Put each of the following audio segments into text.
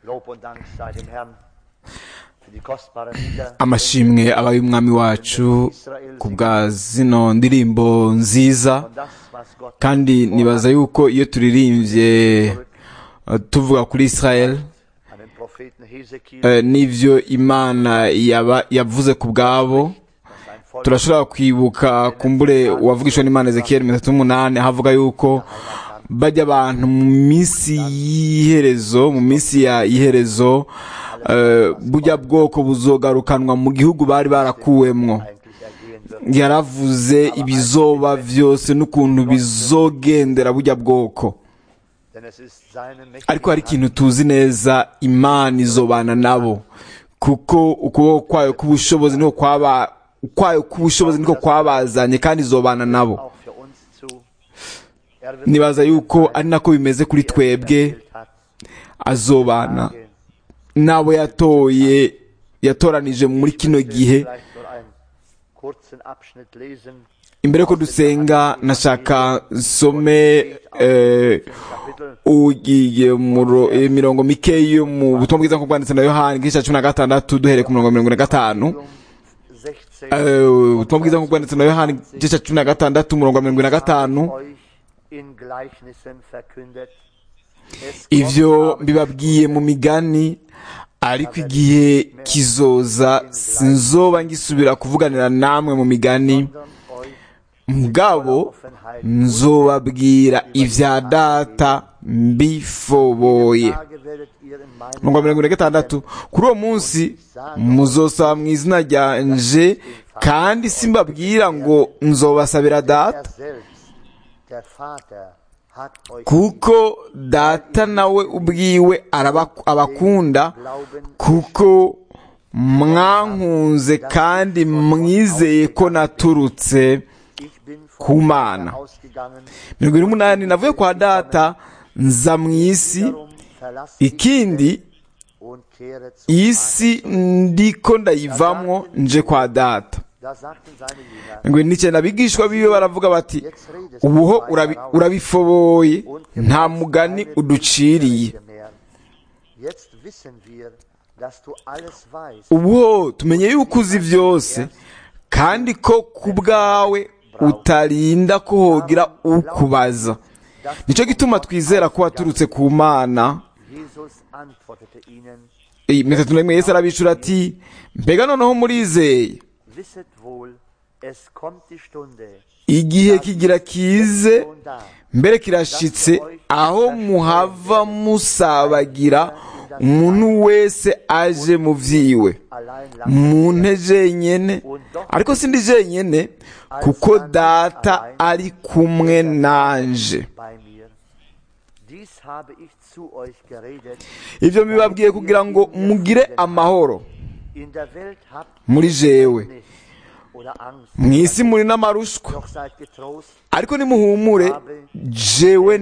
Lob und Dank sei dem Herrn für die kostbaren Lieder. amashimwe aba y'umwami wacu ku bwa zino ndirimbo nziza Und das, was Gott kandi nibaza yuko iyo turirimbye eh, tuvuga kuri israel an den Propheten Hesekiel, eh, n'ivyo imana yaba- yavuze ku bwabo dass sein Volk turashobora kwibuka kumbure uwavugishwa n'imana ezekiyeli mirongo itatu n'umunani havuga yuko bajya abantu mu minsi y'iherezo mu minsi ya iherezo eh, burya bwoko buzogarukanwa mu gihugu bari barakuwemwo eigentlich ergehen wird. yaravuze ibizoba byose n'ukuntu bizogendera burya bwoko Denn es ist seine ariko hari mächtige ikintu tuzi neza imana izobana nabo kuko ukuboko kwayo k'ubushobozi niko kwaba kwayo k'ubushobozi niko kwabazanye kandi izobana nabo auch für uns zu. Er wird nibaza yuko ari nako bimeze kuri twebwe erwählt hat, azobana n'abo yatoye yatoranije muri kino gihe vielleicht nur einen kurzen Abschnitt lesen. imbere ko dusenga nashaka nsome eh, Kapitel ugiye muro imirongo mike yo mu butumwa bwiza nk'uko bwanditse na yohani igice cya cumi na gatandatu duhereye ku murongo wa mirongo ine na gatanu 16 Eh, ubutumwa bwiza nk'uko bwanditse na yohani igice cya cumi na gatandatu umurongo wa mirongo ine na gatanu euch in Gleichnissen verkündet. Es ivyo kommt aber mbibabwiye mu migani ariko igihe kizoza sinzoba ngisubira kuvuganira namwe mu migani sondern euch mugabo nzobabwira ibya data mbifoboye Tage werdet ihr in meinem mirongo mirongo ine na gatandatu kuri uwo munsi muzosaba mu izina ryanje kandi simbabwira ngo nzobasabira Er data selbst, der Vater, hat euch kuko data nawe ubwiwe araba- abakunda Glauben kuko mwankunze kandi mwizeye ko naturutse ich bin ku von Mana. Vater ausgegangen, mirongo ine n'umunani navuye kwa data nza mu isi darum verlasst ich ikindi und kehre zu isi ndiko ndayivamwo nje kwa data Da sagten seine Jünger, ngo n'icyenda abigishwa biwe baravuga bati jetzt redest ubuho du urabi- weiter raus urabifoboye und nta gebrauchst mugani keine uduciriye Widerrede mehr. Jetzt wissen wir, dass du alles weißt. ubuho tumenye yuko uzi byose kandi ko ku bwawe utarinda ko hogira ukubaza nicyo gituma twizera ko waturutse ku mana Jesus antwortete ihnen, iyi mirongo itatu n'imwe yesu arabicura ati mbega noneho murizeye wisset wohl, es kommt die Stunde, igihe kigira kize schon da, mbere kirashitse aho muhava musabagira umuntu wese aje mu vyiwe allein mu nte jenyene ariko sindi jenyene kuko data ari kumwe nanje bei mir. Dies habe ich zu euch geredet. ivyo mbibabwiye kugira ngo mugire amahoro In der Welt habt muri jewe nicht oder Angst, mw'isi muri n'amarushwa doch seid getrost. ariko nimuhumure jewe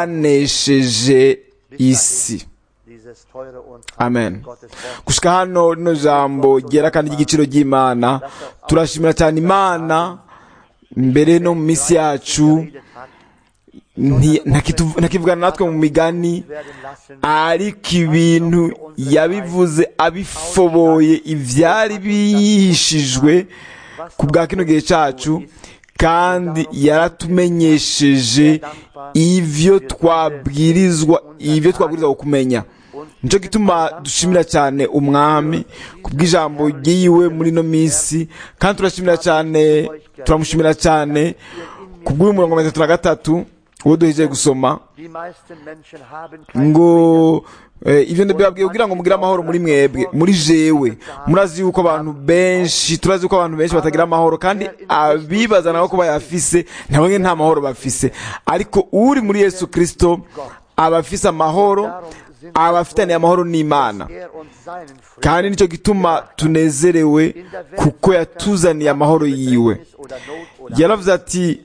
naranesheje isi Dieses teure und amen Gottes Wort. gushika hano rino jambo ryera kandi ry'igiciro ry'imana turashimira cyane imana mbere no mu minsi yacu geredet hat, nti- ntakitu- ntakivugana natwe mu migani werden lassen, ariko ibintu yabivuze abifoboye ivyari bihishijwe ku bwa kino gihe cacu kandi yaratumenyesheje ivyo twabwirizwa ivyo twabwirizwa kumenya nico gituma dushimira cyane umwami ku bw'ijambo ryiwe muri ino minsi kandi turashimira cyane turamushimira cyane ku bw'uyu murongo wa mirongo itatu na gatatu uwo duhejeje gusoma die meisten Menschen haben kein ngo eh, ivyo ndabibabwiye kugira ngo mugire amahoro muri mwebwe muri jewe murazi yuko abantu benshi turazi yuko abantu benshi batagira amahoro kandi abibaza nabo ko bayafise nabo nyene nta mahoro bafise ariko uri muri yesu kristo aba afise amahoro aba afitaniye amahoro n'imana er uns seinen Frieden kandi nicyo gituma tunezerewe kuko yatuzaniye amahoro yiwe oder Not oder yaravuze ati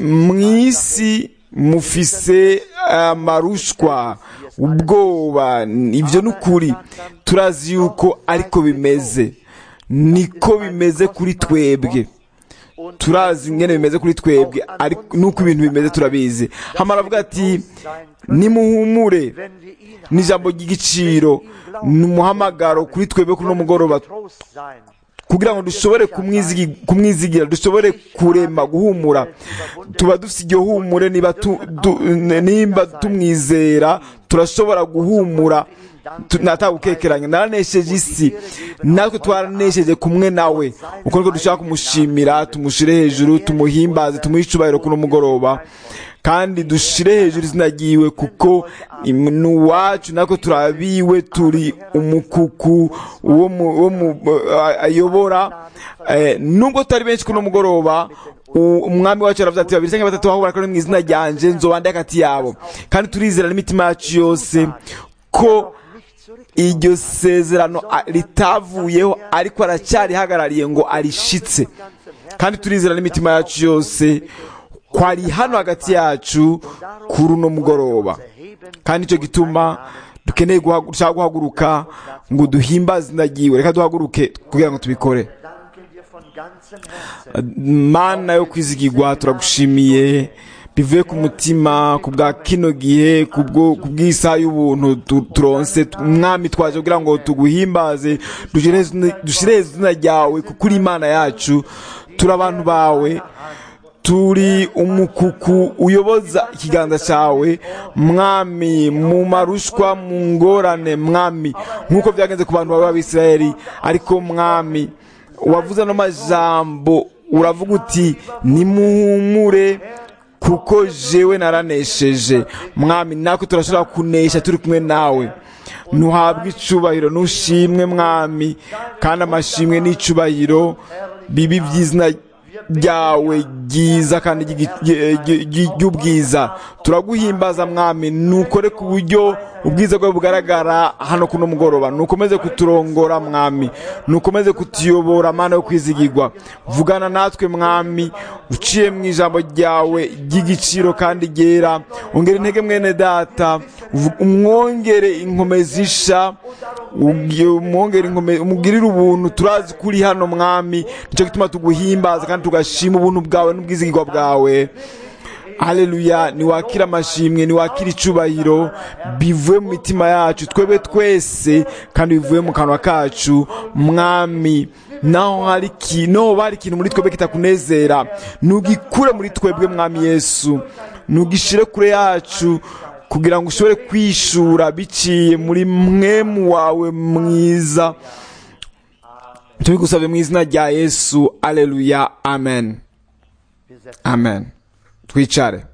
mw'isi mufise amarushwa ubwoba ibyo ni ukuri turazi yuko ariko bimeze niko bimeze kuri twebwe turazi ingene bimeze kuri twebwe ariko nuko ibintu bimeze turabizi hamara avuga ati nimuhumure wenn wir ihn ni ijambo ry'igiciro ni umuhamagaro kuri twebwe kuri uno mugoroba Trost sein. kugira ngo dushobore kumwizigi- kumwizigira dushobore kurema guhumura tuba dufite iryo humure niba tu- du- nimba tumwizera turashobora guhumura tu- natagukekeranya naranesheje isi natwe twaranesheje kumwe nawe uko niko dushaka kumushimira tumushire hejuru tumuhimbaze tumuhe icubahiro kuno mugoroba kandi dushire hejuru izina ryiwe kuko im- ni uwacu natwe turabiwe turi umukuku uwo mu- uwo mu- a- ayobora Eh, nubwo tutari benshi kuno mugoroba u- umwami wacu aravuze ati babiri cyangwa batatu bahubura kandi mu izina ryanje nzobande hagati yabo kandi turizera n'imitima yacu yose ko iryo sezerano a- ritavuyeho ariko aracyarihagarariye ngo arishitse kandi turizera n'imitima yacu yose ko ari hano hagati yacu kuri uno mugoroba kandi icyo gituma dukeneye guhagu- dushaka guhaguruka ngo duhimbaze izina ryiwe reka duhaguruke kugira ngo tubikore Danken dir von ganzem Herzen. mana yo kwizigirwa turagushimiye bivuye ku mutima ku bwa kino gihe ku bwo- ku bw'isaha y'ubuntu tu- turonse umwami twaje kugira ngo tuguhimbaze dushire izina- dushire izina ryawe kuko uri imana yacu turi abantu bawe turi umukuku uyoboza ikiganza cyawe mwami mu marushwa mu ngorane mwami nk'uko byagenze ku bantu bawe b'abisirayeli ariko mwami wavuze ano majambo uravuga uti nimuhumure kuko jewe naranesheje mwami natwe turashobora kunesha turi kumwe nawe ntuhabwe icubahiro ntushimwe mwami kandi amashimwe n'icubahiro bibi by'izina ryawe ryiza kandi ry'igi- ry- ry- ry- ry'ubwiza turaguhimbaza mwami nukore ku buryo ubwiza bwawe bugaragara hano kuno mugoroba nukomeze kuturongora mwami nukomeze kutuyobora mana yo kwizigirwa vugana natwe mwami uciye mu ijambo ryawe ry'igiciro kandi ryera ongera intege mwene data uvu- umwongere inkomezisha ugi- umwongere inkome- umugirire ubuntu turazi ko uri hano mwami nicyo gituma tuguhimbaza kandi tugashima ubuntu bwawe n'ubwizigirwa bwawe haleluya niwakira amashimwe niwakira icubahiro bivuye mu mitima yacu twebwe twese kandi bivuye mu kanwa kacu mwami naho hari iki- naho hari ikintu muri twebwe kitakunezera nugikure muri twebwe mwami yesu nugishire kure yacu kugira ngo ushobore kwishura biciye muri mwemu wawe mwiza tubigusabye mu izina rya yesu aleluya amen Wir setzen amen twicare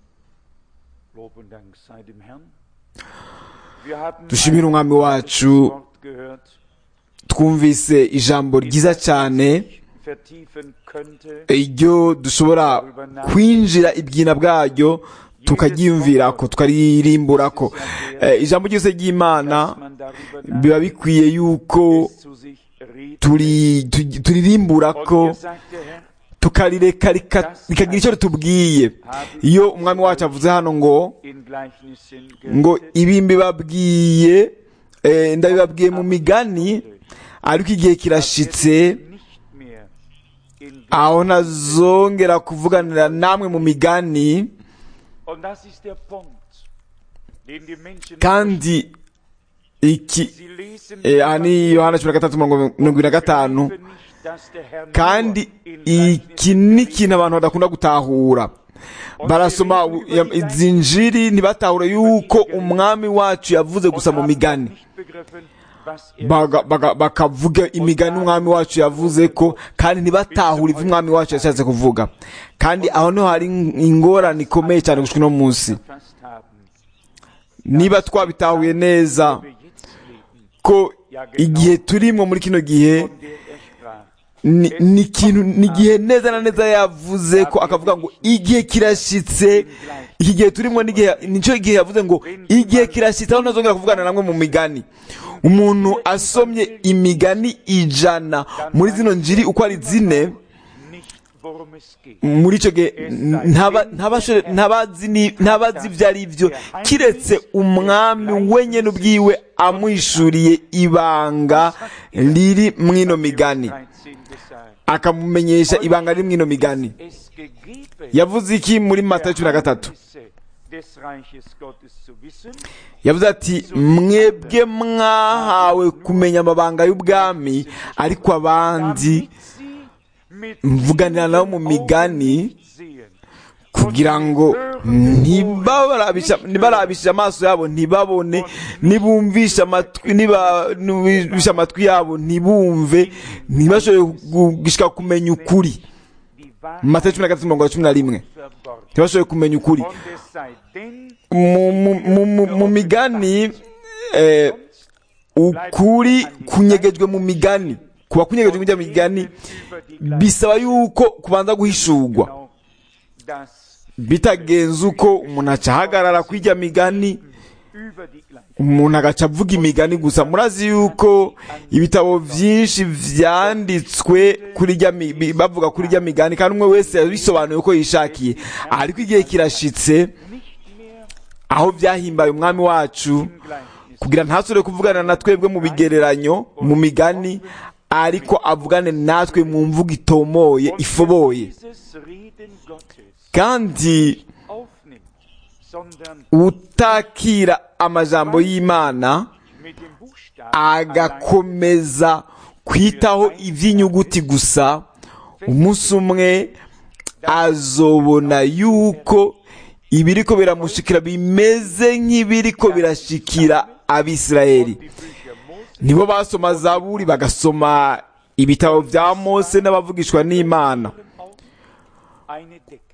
Lob und Dank sei dem Herrn. Wir haben dushimire umwami ein wacu Wort gehört, twumvise ijambo ryiza cyane vertiefen könnte. iryo dushobora kwinjira ibyina bwaryo tukaryiyumvira ko tukaririmbura ko Eh, ijambo ryose ry'imana dass man darüber biba bikwiye yuko zu sich redet. turi- tu- turirimbura Und ko hier sagt der Herr, tukarireka rika- rikagira icyo ritubwiye iyo umwami wacu avuze hano ngo in Gleichnissen ngo gerichtet, ibi mbibabwiye eh, ndabibabwiye mu migani ariko igihe kirashitse nicht mehr in aho ntazongera kuvuganira namwe mu migani Und das ist der Punkt, den die Menschen kandi iki sie lesen eh, aha ni yohana cumi na gatatu mirongo irindwi na gatanu begreifen nicht, dass der Herr kandi nur in iki ni ikintu abantu badakunda gutahura barasoma u- ya- izi njiri ntibatahure yuko umwami wacu yavuze gusa mu migani nicht begriffen, was er Baga- baga- bakavuga imigani umwami wacu yavuze ko kandi ntibatahure ibyo umwami wacu yashatse kuvuga kandi aho niho hari ingorane ikomeye cyane gushika uno munsi fast haben. niba twabitahuye neza Wir jetzt leben, ko igihe turimo muri kino gihe von der er sprach. ni ni ikintu ni igihe neza na neza yavuze ko akavuga ngo igihe kirashitse iki gihe turimo n'igihe nicyo gihe yavuze ngo igihe kirashitse aho ntazongera kuvugana namwe mu migani umuntu asomye imigani ijana muri zino njiri uko ari zine Nicht, worum es geht. muri icyo gihe ntaba- ntabashe- ntabazi ni- ntabazi ibyo ari byo kiretse umwami wenyine ubwiwe amwishuriye ibanga riri mu ino migani 13 gesagt. akamumenyesha ibanga riri mw'ino migani es gegeben, yavuze iki muri matayo cumi na gatatu Geheimnisse des Reiches Gottes zu wissen, yavuze ati mwebwe mwahawe kumenya amabanga y'ubwami ariko abandi damit sie mit mvuganira nabo mu migani sehen. kugira ngo ntibabarabisha ntibarabishe amaso yabo ntibabone nibumvisha amatwi nibumvisha amatwi yabo ntibumve ntibashobore gushika kumenya ukuri Die Wahrheit mu matayo cumi na gatatu mirongo cumi na rimwe verborgen. ntibashobore kumenya ukuri Und es sei denn, mu, mu, mu, mu, mu migani eh, ukuri kunyegejwe mu migani kuba kunyegejwe mu migani über die bisaba yuko kubanza guhishurwa genau das bitagenze uko umuntu aca ahagarara kw'ijya migani über die gleiche umuntu agaca avuga imigani gusa murazi yuko ibitabo byinshi vyanditswe kuri rya mi- bi- bavuga kuri rya migani kandi umwe wese yabisobanuye uko yishakiye ariko igihe kirashitse nicht mehr aho vyahimbaye umwami wacu im Gleichnis. kugira ntasubire kuvugana na twebwe mu bigereranyo mu migani ariko avugane natwe mu mvugo itomoye Und ifoboye dieses Reden Gottes kandi aufnimmt, sondern utakira amajambo y'imana mit dem Buchstaben allein agakomeza kwitaho iby'inyuguti gusa umunsi umwe azobona yuko ibiriko biramushikira bimeze nk'ibiriko birashikira abisirayeli die Bücher Mose nibo basoma zaburi bagasoma ibitabo bya mose n'abavugishwa n'imana auch eine Decke.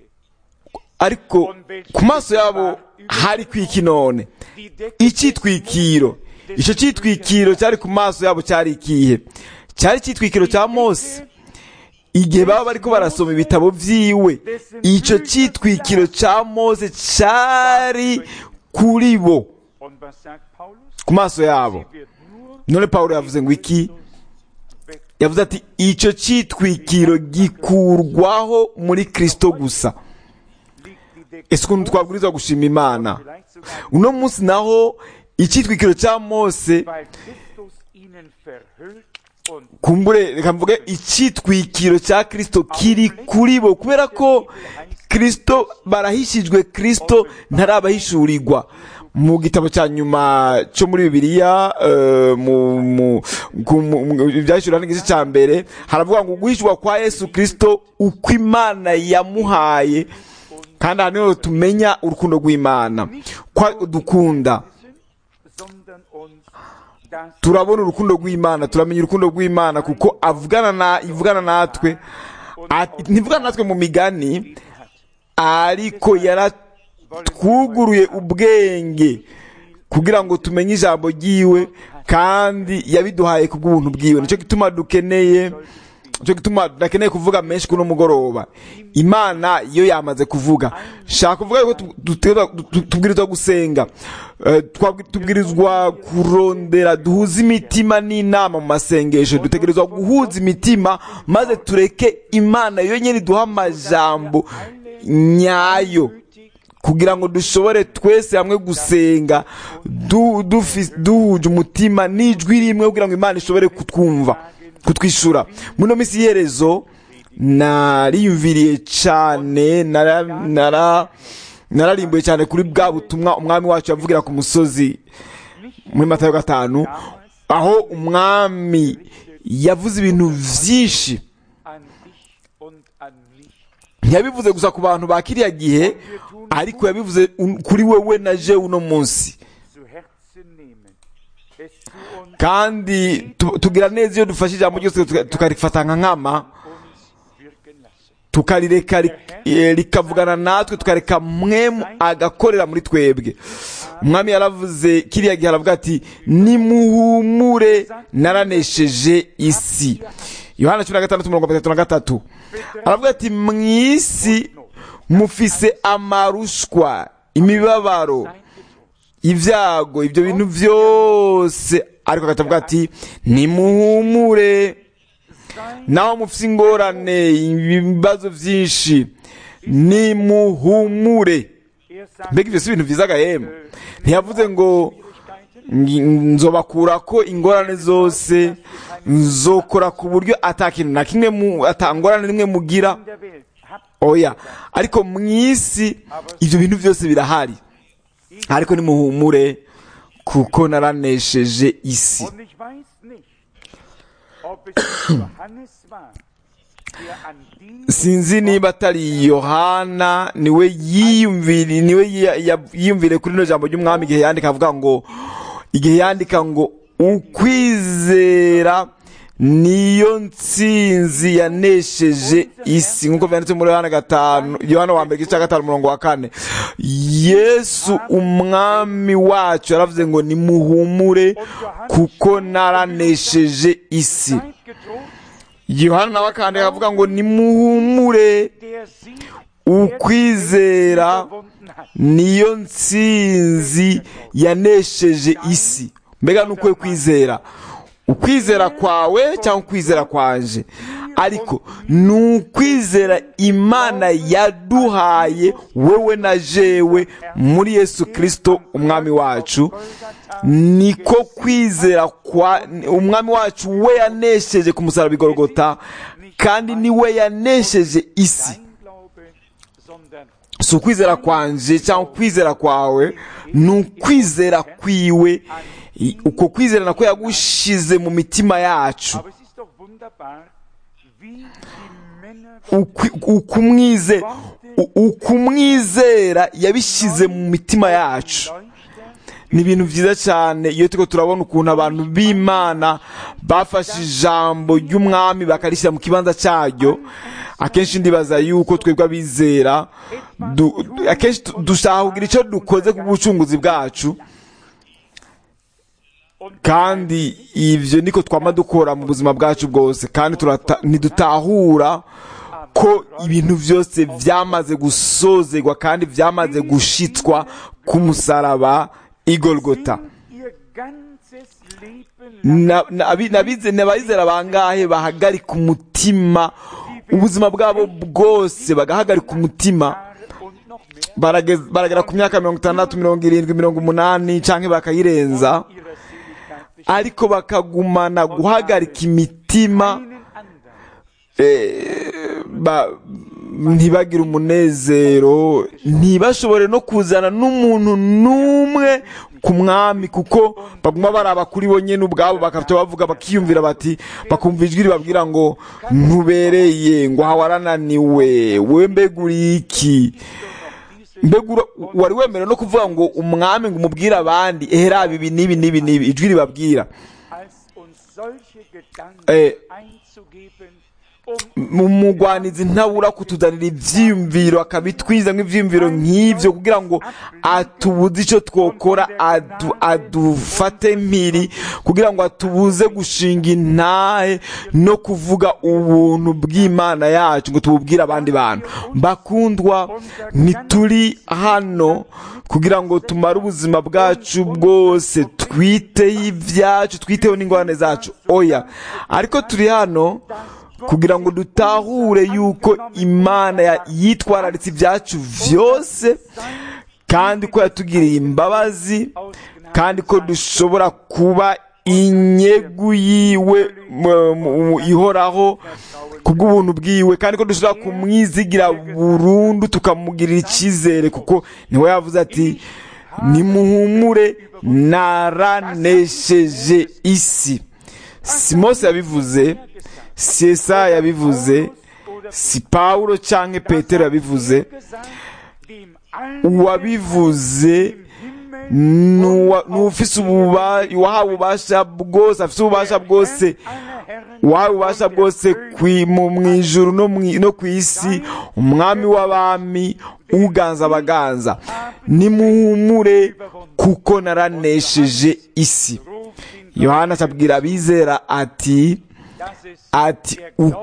ariko ku maso yabo hari kwiki none Die Decke icyitwikiro icyo cyitwikiro cyari ku maso yabo cyari ikihe cyari icyitwikiro cya mose igihe baba bariko barasoma ibitabo vyiwe icyo cyitwikiro cya mose cyari kuri bo Und was sagt Paulus? ku maso yabo Sie wird nur none pawulo yavuze ngo iki weg. yavuze ati icyo cyitwikiro gikurwaho muri kristo gusa Liegt die Decke ese ukuntu twabwirizwa gushima imana vielleicht sogar, uno munsi naho icyitwikiro cya mose weil Christus ihnen verhüllt und kumbure reka mvuge icyitwikiro cya kristo kiri kuri bo kubera ko kristo barahishijwe kristo ntarabahishurirwa mu gitabo cya nyuma cyo muri bibiliya eh, mu mu- ku- mu- mu- ibyahishura n'igice cya mbere haravuga ngo guhishurwa kwa yesu kristo uko imana yamuhaye kandi aha niho tumenya urukundo rw'imana ko dukunda sondern uns das turabona urukundo rw'imana turamenya urukundo rw'imana kuko avugana na ivugana natwe Ati- ntivugana natwe mu migani ariko yaratwuguruye ubwenge kugira ngo tumenye ijambo ryiwe kandi yabiduhaye ku bw'ubuntu bwiwe nicyo gituma dukeneye nicyo gituma tudakeneye kuvuga menshi kuno mugoroba imana iyo yamaze kuvuga shaka kuvuga yuko tu- dutegerezwa- tu- tubwirizwa gusenga Eh, twabwi- tubwirizwa kurondera duhuze imitima n'inama mu masengesho dutegerezwa guhuza imitima maze tureke imana yonyine iduha amajambo nyayo kugira ngo dushobore twese hamwe gusenga du- dufi- duhuje umutima n'ijwi rimwe kugira ngo imana ishobore kutwumva kutwishura muno minsi y'iherezo nariyumviriye cyane nara nara nararimbuye cyane kuri bwa butumwa umwami wacu yavugira ku musozi muri matayo gatanu aho umwami yavuze ibintu byinshi an dich und an mich ntiyabivuze gusa ku bantu ba kiriya gihe ariko yabivuze un- kuri wewe na je uno munsi zu Herzen nehmen, es zu uns, kandi tu- tugira neza iyo dufashe ijambo ryose tuka- tukarifata nka nkama uns wirken lassen. tukarireka ri- eh, rikavugana natwe tukareka mwemu agakorera muri twebwe umwami yaravuze kiriya gihe aravuga ati nimuhumure naranesheje isi yohana cumi na gatandatu mirongo itatu na gatatu aravuga ati mu isi mufise amarushwa imibabaro Seid getrost. ibyago ibyo bintu byose ariko akatavuga ati nimuhumure naho mufite ingorane ibibazo byinshi nimuhumure Er sagt, mbega ibyo si ibintu byiza agahema ntiyavuze ngo ngi- nzobakura ko ingorane zose nzokora ku buryo atakintu na kimwe mu atangorane rimwe mugira in der Welt habt oya ariko mu isi ibyo bintu byose birahari ariko nimuhumure kuko naranesheje isi Und ich weiß nicht, ob es Johannes war, der an die sinzi niba atari yohana niwe yiyumvire niwe ya- ya- yiyumvire kuri rino jambo ry'umwami igihe yandika avuga ngo igihe yandika ngo ukwizera niyo ntsinzi yanesheje isi nk'uko byanditse muri yohana gatanu yohana wa mbere igice cya gatanu umurongo wa kane yesu umwami wacu yaravuze ngo nimuhumure kuko naranesheje isi Seid getrost, yohana nawe akandika avuga ngo nimuhumure der sie ukwizera überwunden hat. niyo ntsinzi yanesheje isi mbega ni ukwiye kwizera ukwizera kwawe cyangwa ukwizera kwanje ariko ni ukwizera imana yaduhaye wowe na jewe muri yesu kirisito umwami wacu niko kwizera kwa umwami wacu we yanesheje ku musaraba igorogota kandi niwe yanesheje isi Dein Glaube, sondern si ukwizera kwanje cyangwa ukwizera kwawe ni ukwizera kwiwe I- uko kwizera nako yagushize mu mitima yacu Aber es ist doch wunderbar, wie die Männer Ukwi- ukumwize u- ukumwizera yabishyize mu mitima yacu Leuchter ni ibintu byiza cyane iyo turiko turabona ukuntu abantu b'imana bafashe ijambo ry'umwami bakarishyira mu kibanza cyaryo akenshi ndibaza yuko twebwe abizera du- akenshi tu- dushaka kugira icyo dukoze ku bucunguzi bwacu kandi ibyo niko twama dukora mu buzima bwacu bwose kandi turata- ntidutahura ko ibintu byose byamaze gusozegwa kandi byamaze gushitwa ku musaraba igorogota ihr ganzes Leben Na- na- abi- nabize- n'abizera bangahe bahagarika umutima ubuzima bwabo bwose bagahagarika umutima Jahre und noch mehr baragez- baragera ku myaka mirongo itandatu mirongo irindwi mirongo umunani cyangwa bakayirenza ihrer Seligkeit bestimmt. ariko bakagumana guhagarika imitima Einen anderen eh, ba- ntibagire umunezero ntibashobore no kuzana n'umuntu n'umwe ku mwami kuko baguma baraba kuri bo nyine ubwabo bakafite bavuga bakiyumvira bati bakumva ijwi ribabwira ngo ntubereye ngo aha warananiwe we mbega uri iki mbega ura- wari wemerewe no kuvuga ngo umwami ngo umubwire abandi ehera ibi n'ibi n'ibi n'ibi ijwi ribabwira als uns solche Gedanken Eh. einzugeben, um umugwanizi ntabura kutuzanira ibyiyumviro akabitwiza nk'ibyiyumviro nk'ibyo kugira ngo atubuze icyo twokora adu, adufate mpiri kugira ngo atubuze gushinga intahe no kuvuga ubuntu bw'imana yacu ngo tububwire abandi bantu bakundwa ntituri hano kugira ngo tumare ubuzima bwacu bwose twiteho ibyacu twiteho n'ingorane zacu oya ariko turi hano kugira ngo dutahure yuko imana ya- yitwararitse ibyacu byose kandi ko yatugiriye imbabazi kandi ko dushobora kuba inyegu yiwe mu- mu- ihoraho kubw'ubuntu bwiwe kandi ko dushobora kumwizigira burundu tukamugirira icyizere kuko niwe yavuze ati nimuhumure naranesheje isi si mose yabivuze si esaya yabivuze si pawulo cyangwa petero yabivuze gesagt, dem allen uwabivuze nuwa- n'ufise ububa- uwahawe ububasha bwose afise ububasha bwose aller Herren uwahawe ububasha bwose kwi- mu mu ijuru no mu- no ku isi umwami w'abami uganza abaganza nimuhumure kuko naranesheje isi ruft ihn, yohana acabwira abizera ati dass es ati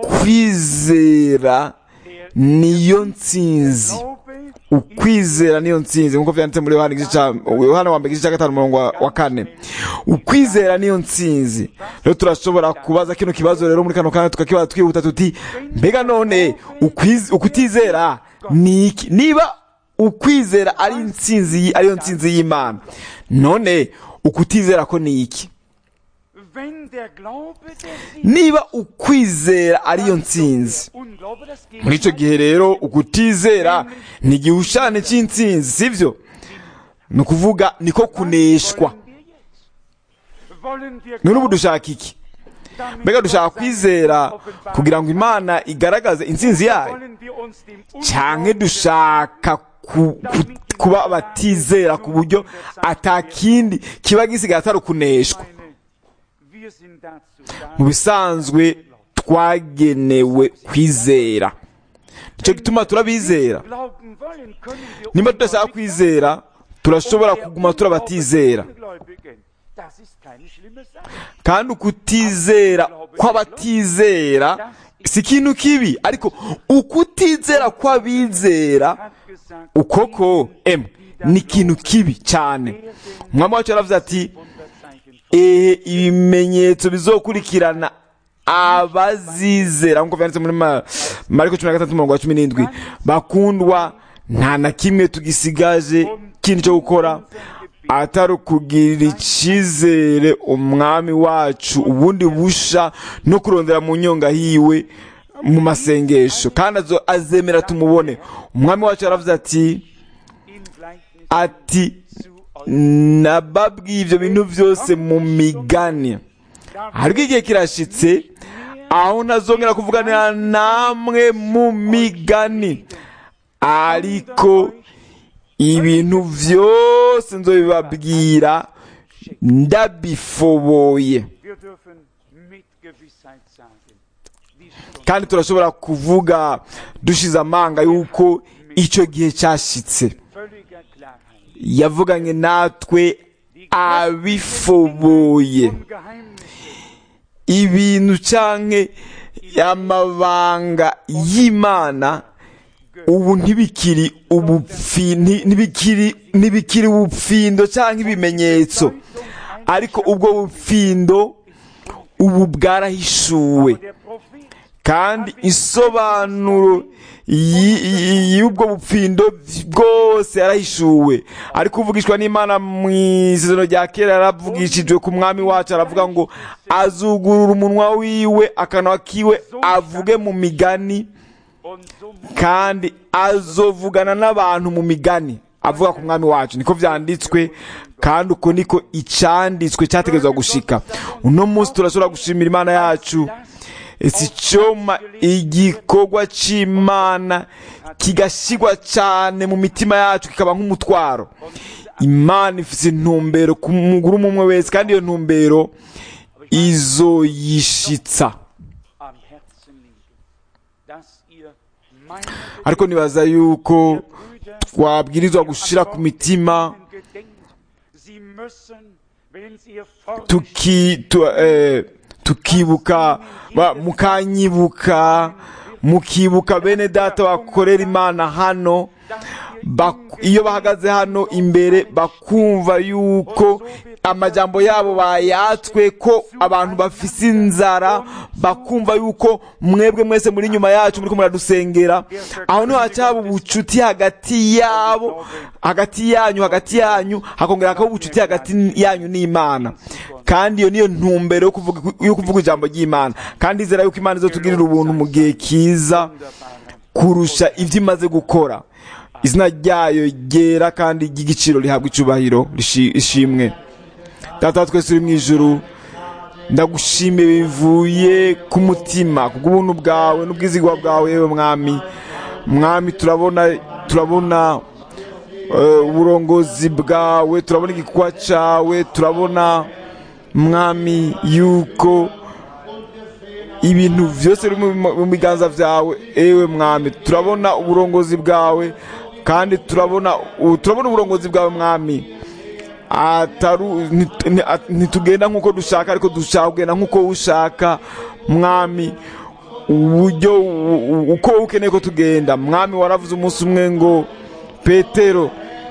ukwizera niyo ntsinzi Glaube ukwizera niyo ntsinzi nk'uko byanditse muri yohana igice cya yohana wa mbere igice cya gatanu umurongo wa- wa kane ukwizera niyo ntsinzi rero turashobora kubaza kino kibazo rero muri kano kanya tukakibaza twihuta tuti mbega none ukwiz- ukutizera ni iki niba ukwizera ari intsinzi y- ariyo ntsinzi y'imana none ukutizera ko ni iki Wenn der Glaube der Sieg niba ukwizera ariyo ntsinzi Unglaube das muri icyo gihe rero ukutizera ni igihushane cy'intsinzi sibyo ni ukuvuga niko kuneshwa Wollen wir none ubu dushaka iki damit mbega dushaka Gott sein kwizera Wesen offenbaren kugira ngo imana igaragaze intsinzi yayo Wollen wir uns dem cyangwa dushaka ku- ku- kuba abatizera ku buryo atakindi kiba gisigaye atari ukuneshwa Meine, wir sind dazu da, mu bisanzwe twagenewe kwizera nicyo gituma turabizera glauben wollen, können wir niba tudashaka kwizera turashobora kuguma turabatizera Ungläubigen. Das ist keine schlimme Sache. kandi ukutizera kw'abatizera si ikintu kibi ariko ukutizera kw'abizera Hat gesagt, ukoko emu ni ikintu kibi cyane umwami wacu yaravuze ati Wunderzeichen ehe ibimenyetso bizokurikirana abazizera nk'uko byanditse muri Ma- mariko cumi na gatatu umurongo wa cumi n'indwi bakundwa nta na kimwe tugisigaje kindi cyo gukora atari ukugirira icyizere umwami wacu ubundi busha no kurondera mu nyonga hiwe mu masengesho kandi azo- azemera tumubone umwami wacu yaravuze ati in Gleichnis ati zu euch. nababwiye ibyo bintu byose mu migani ariko igihe kirashitse aho ntazongera kuvuganira namwe mu migani ariko ibintu byose nzobibabwira ndabifoboye Wir dürfen mit Gewissheit sagen, die Stunde kandi turashobora kuvuga dushize amanga yuko icyo gihe cyashitse völliger Klarheit. yavuganye natwe abifoboye Und Geheimnisse ibintu canke amabanga y'imana ubu ntibikiri ubupfi nti- ntibikiri ntibikiri ubupfindo canke ibimenyetso ariko ubwo bupfindo ubu bwarahishuwe der Prophet kandi isobanuro y- y- y'ubwo bupfindo bwose yarahishuwe ariko uvugishwa n'imana mu isezerano rya kera yaravugishijwe ku mwami wacu aravuga ngo azugurura umunwa wiwe akanwa kiwe avuge mu migani und so muss kandi azovugana n'abantu mu migani avuga ku mwami wacu niko vyanditswe kandi uko niko icanditswe cyategerezwa gushika uno munsi turashobora gushimira imana yacu si coma igikorwa c'imana kigashigwa cane mu mitima yacu kikaba nk'umutwaro imana ifise intumbero ku muguru umwe wese kandi iyo ntumbero izoyishitsa am Herzen liegen, dass ihr meine ariko nibaza yuko Brüder twabwirizwa gushira ku mitima gedenkt. Sie müssen, wenn sie ihr Fort tuki tu, eh, tukibuka ba- mukanyibuka mukibuka bene data bakorera imana hano bak- iyo bahagaze hano imbere bakumva yuko amajambo yabo bayatswe ko abantu bafise inzara bakumva yuko mwebwe mwese muri nyuma yacu muriko muradusengera aho niho hacaba ubucuti hagati yabo hagati yanyu hagati yanyu hakongera hakaba ubucuti hagati yanyu n'imana kandi iyo niyo ntumbero yo kuvuga yo kuvuga ijambo ry'imana kandi izera yuko imana izotugirira ubuntu mu gihe kiza kurusha ibyo imaze gukora izina ryayo ryera kandi ry'igiciro rihabwa icyubahiro rishi- ishimwe data wa twese uri mu ijuru ndagushimiye bivuye ku mutima kubw'ubuntu bwawe n'ubwizigwa bwawe yewe mwami mwami turabona turabona eh, uburongozi bwawe turabona igikorwa cyawe turabona mwami yuko ibintu byose biri mu- mu biganza byawe ewe mwami turabona uburongozi bwawe kandi turabona u- turabona uburongozi bwawe mwami ataru nti- nti- at- ntitugenda nk'uko dushaka ariko dushaka kugenda nk'uko ushaka mwami uburyo u- u- uko wowe ukeneye ko tugenda mwami waravuze umunsi umwe ngo petero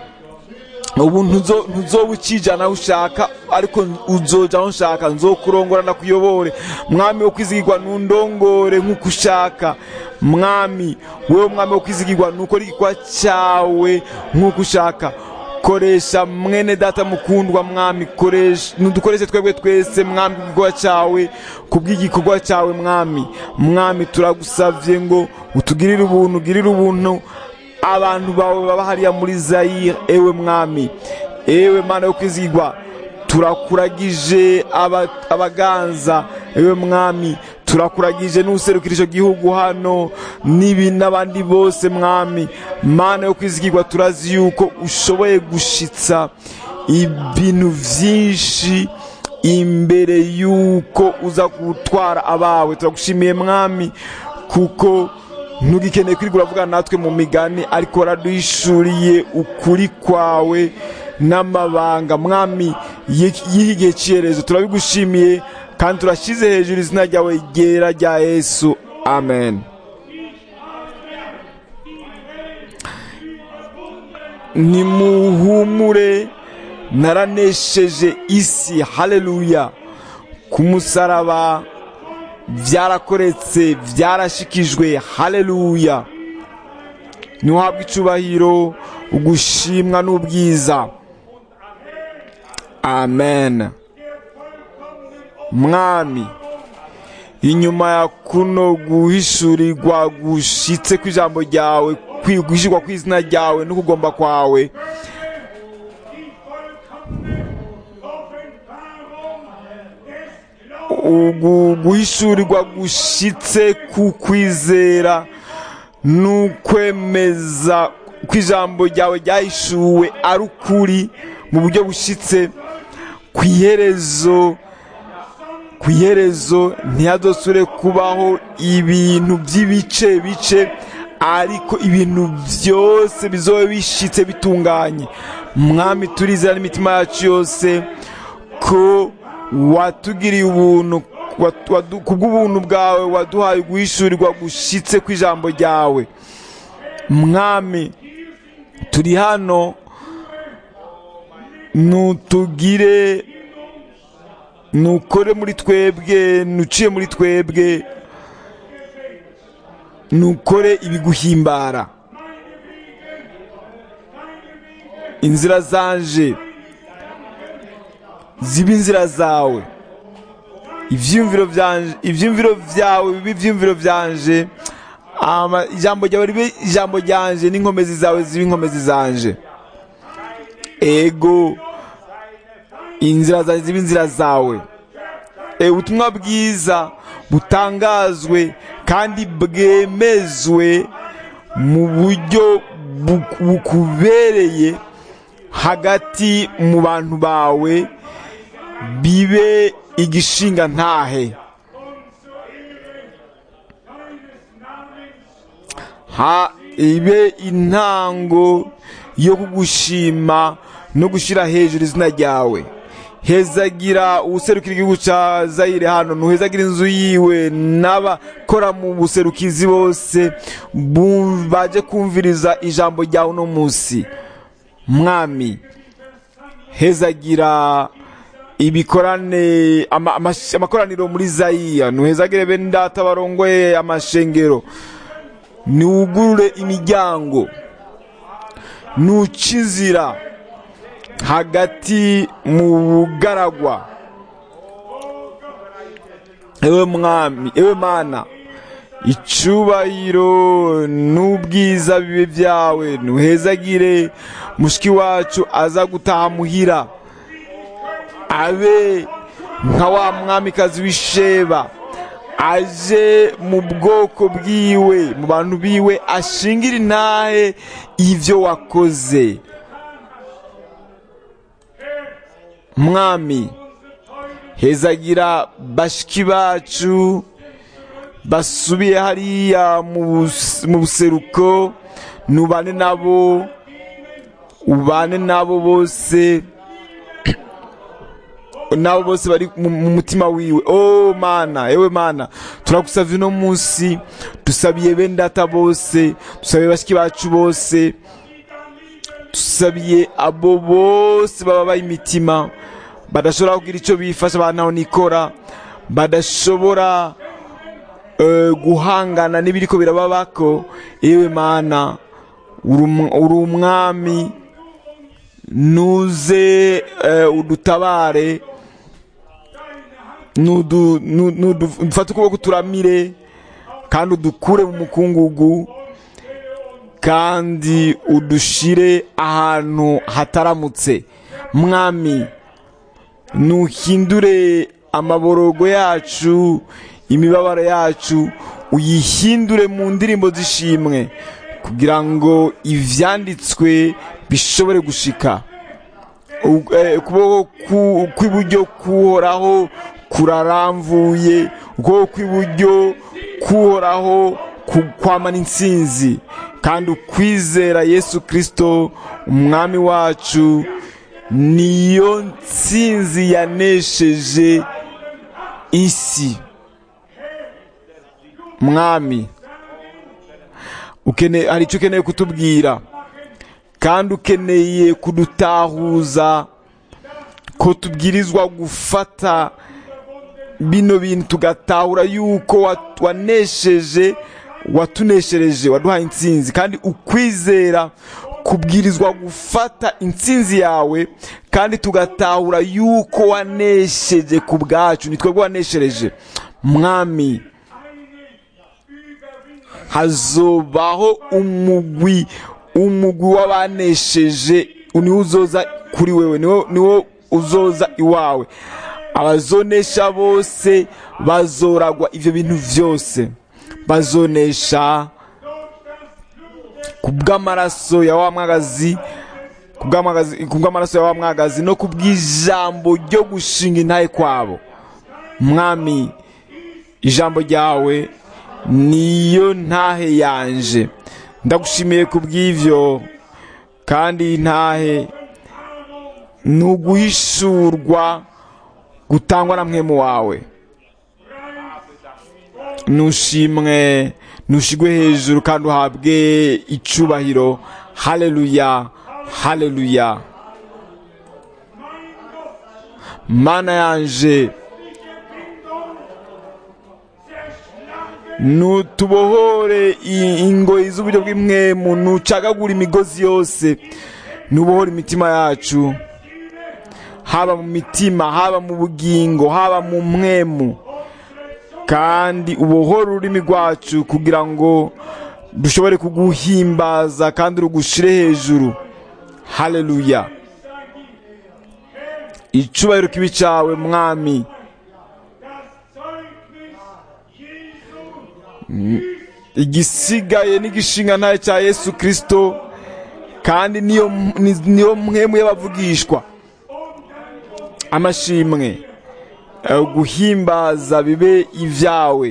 ubu ntuzo ntuzoba ukijana aho ushaka ariko uzoja aho ushaka nzokurongora ndakuyobore mwami wo kwizigirwa nundongore nk'uko ushaka mwami wowe mwami wo kwizigirwa nukora igikorwa cyawe nk'uko ushaka koresha mwene data mukundwa mwami koresha nudukoreshe twebwe twese mwami igikorwa cyawe kubw'igikorwa cyawe mwami mwami turagusavye ngo utugirire ubuntu ugirire ubuntu abantu bawe baba hariya muri zayire ewe mwami ewe mana yo kwizigirwa turakuragije aba- abaganza ewe mwami turakuragije n'userukira icyo gihugu hano n'ibi n'abandi bose mwami mana yo kwizigirwa turazi yuko ushoboye gushitsa ibintu byinshi imbere yuko uza gutwara abawe turagushimiye mwami kuko ntugikeneye kwirigura uravuga natwe mu migani ariko waraduhishuriye ukuri kwawe n'amabanga mwami y'iki gihe cy'iherezo turabigushimiye kandi turashyize hejuru izina ryawe ryera rya yesu amen nimuhumure naranesheje isi haleluya ku musaraba byarakoretse byarashikijwe haleluya ntuhabwe icubahiro ugushimwa n'ubwiza amen mwami inyuma ya kuno guhishurirwa gushitse kw'ijambo ryawe kwi- guhishurwa kw'izina ryawe no kugomba kwawe ugu guhishurirwa gushitse ku kwizera n'ukwemeza ko ijambo ryawe ryahishuwe ari ukuri mu buryo bushitse ku iherezo ku iherezo ntihadosure kubaho ibintu by'ibice bice ariko ibintu byose bizobe bishitse bitunganye mwami turizera n'imitima yacu yose ko watugiriye ubuntu watu- wadu- kubw'ubuntu bwawe waduhaye guhishurirwa gushitse kw'ijambo ryawe mwami turi hano nutugire nukore muri twebwe nuciye muri twebwe nukore ibiguhimbara inzira zanje zibe inzira zawe ivyumviro vyanje ivyumviro vyawe bibe ivyumviro vyanje ama ijambo ryawe ribe ijambo ryanje n'inkomezi zawe zibe inkomezi zanje ego inzira zawe zibe inzira zawe e, ubutumwa bwiza butangazwe kandi bwemezwe mu buryo bu- bukubereye hagati mu bantu bawe bibe igishinga ntahe ha ibe intango yo kugushima no gushyira hejuru izina ryawe hezagira ubuserukira igihugu cya zayire hano ntuhezagira inzu yiwe n'abakora mu buserukizi bose bu- baje kumviriza ijambo ryawe uno munsi mwami hezagira ibikorane ama- amash- amakoraniro muri zayiya ntuhezagire bene data barongoye amashengero niwugurure imiryango nuca inzira hagati mu bugaragwa ewe mwami ewe mana icubahiro n'ubwiza bibe byawe ntuhezagire mushiki wacu aza gutaha muhira abe nka wa mwamikazi w'isheba aje mu bwoko bwiwe mu bantu biwe ashingira intahe ibyo wakoze mwami hezagira bashiki bacu basubiye hariya mu bus- mu buseruko nubane nabo ubane nabo bose nabo bose bari mu mu mutima wiwe oh mana ewe mana turagusavye uno munsi dusabiye bene data bose dusabiye bashiki bacu bose dusabiye abo bose bababaye imitima badashobora kugira icyo bifasha bantaho nikora badashobora eh, guhangana n'ibiriko birababako ewe mana uri um- uri umwami nuze eh, udutabare nudu- nu- nudu- dufate ukuboko turamire kandi udukure mu mukungugu kandi udushire ahantu hataramutse mwami nuhindure amaborogo yacu imibabaro yacu uyihindure mu ndirimbo z'ishimwe kugira ngo ivyanditswe bishobore gushika U- eh, ukuboko ku- kw'iburyo kuhoraho kuraramvuye ukuboko kw'iburyo kuhoraho ku- kwamana intsinzi kandi ukwizera yesu kirisito umwami wacu niyo ntsinzi yanesheje isi mwami ukene hari icyo ukeneye kutubwira kandi ukeneye kudutahuza ko tubwirizwa gufata bino bintu tugatahura yuko wa- wanesheje watuneshereje waduhaye intsinzi kandi ukwizera kubwirizwa gufata intsinzi yawe kandi tugatahura yuko wanesheje ku bwacu ni twebwe waneshereje mwami hazobaho umugwi umugwi w'abanesheje niwo uzoza kuri wewe niwo niwo uzoza iwawe abazonesha bose bazoragwa ivyo bintu vyose bazonesha kubw'amaraso ya wa mwagazi kubw'amagazi- kubw'amaraso ya wa mwagazi no kubw'ijambo ryo gushinga intahe kwabo mwami ijambo ryawe niyo ntahe yanje ndagushimiye kubw'ivyo kandi iyi ntahe ni uguhishurwa gutangwa na mwemu wawe nushimwe nushigwe hejuru kandi uhabwe icubahiro haleluya haleluya mana yanje nutubohore i- ingoyi z'uburyo bw'imwemu nucagagura imigozi yose nubohore imitima yacu haba mu mitima haba mu bugingo haba mu mwemu kandi ubohore ururimi rwacu kugira ngo dushobore kuguhimbaza kandi rugushire hejuru haleluya icubahiro kibi cawe mwami igisigaye n'igishinga ntaye cya yesu kirisito kandi niyo ni- niyo mwemu y'abavugishwa amashimwe eh, guhimbaza bibe ibyawe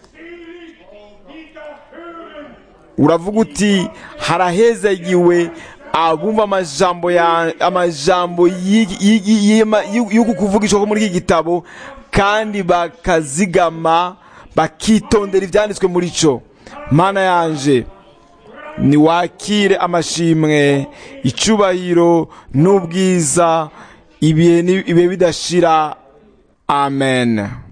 uravuga uti harahezagiwe abumva amajambo ya amajambo y'igi- y'igi- y'ima- y'u- y'uku kuvugishwa ko muri iki gitabo kandi bakazigama bakitondera ibyanditswe muri cyo mana yanje niwakire amashimwe icubahiro n'ubwiza ibihe ni- ibihe bidashira amen